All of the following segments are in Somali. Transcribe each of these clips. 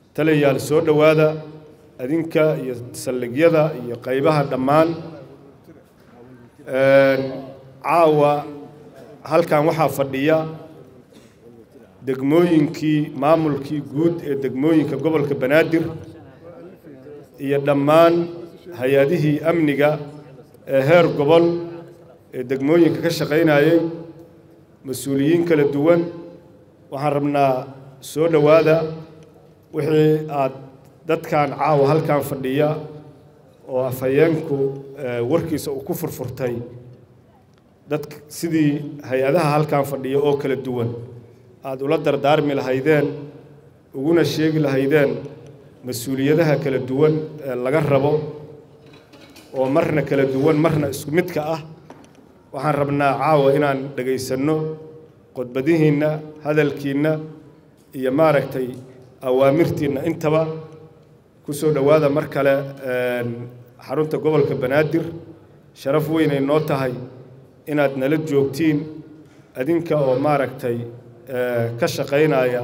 talayaal soo dhowaada adinka iyo saldhigyada iyo qaybaha dhammaan caawa halkan waxaa fadhiya degmooyinkii maamulkii guud ee degmooyinka gobolka banaadir iyo dhammaan hay-adihii amniga ee heer gobol ee degmooyinka ka shaqaynayay mas-uuliyiin kala duwan waxaan rabnaa soo dhowaada wixii aad dadkan caawa halkan fadhiya oo afhayeenku warkiisa uu ku furfurtay dad sidii hay-adaha halkan fadhiya oo kala duwan aada ula dardaarmi lahaydeen uguna sheegi lahaydeen mas-uuliyadaha kala duwan ee laga rabo oo marna kala duwan marna isku midka ah waxaan rabnaa caawa inaan dhegaysanno qodbadihiinna hadalkiinna iyo maaragtay awaamirtiinna intaba ku soo dhowaada mar kale xarunta gobolka banaadir sharaf weynay noo tahay inaad nala joogtiin adinka oo maaragtay ka shaqaynaya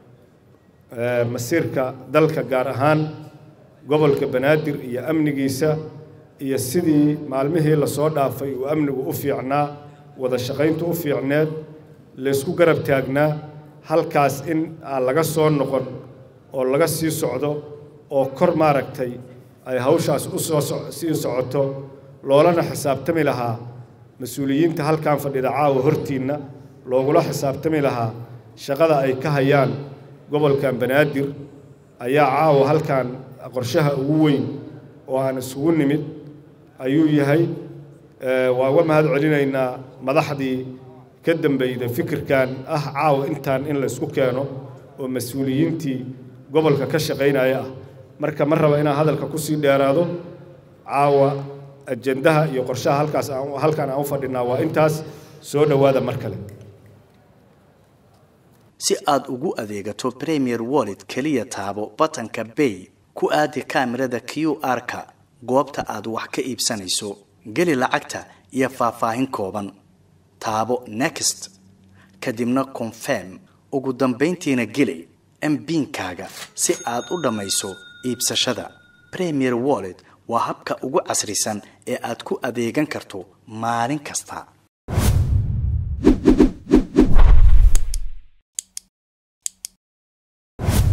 masiirka dalka gaar ahaan gobolka banaadir iyo amnigiisa iyo sidii maalmihii lasoo dhaafay uu amnigu u fiicnaa wada shaqayntu u fiicneed laysku garab taagnaa halkaas in aan laga soo noqon oo laga sii socdo oo kor maaragtay ay hawshaas u soo sii socoto loolana xisaabtami lahaa mas-uuliyiinta halkan fadhida caawa hortiinna loogula xisaabtami lahaa shaqada ay ka hayaan gobolkan banaadir ayaa caawa halkan qorshaha ugu weyn oo aan isugu nimid ayuu yahay waa uga mahad celinaynaa madaxdii ka dambeyda fikirkan ah caawa intaan in la isku keeno oo mas-uuliyiintii gobolka ka shaqaynaya ah marka ma raba inaan hadalka kusii dheeraado caawa ajendaha iyo qorshaha halkaas halkan aan u fadhinaa waa intaas soo dhowaada mar kale si aad ugu adeegato premier wallet keliya taabo batanka bay ku aadi kaamirada q r-ka goobta aad wax ka iibsanayso geli lacagta iyo faahfaahin kooban taabo next kadibna confirm ugu dambayntiina geli mbiinkaaga si aad u dhammayso iibsashada premier wallet waa habka ugu casrisan ee aad ku adeegan karto maalin kasta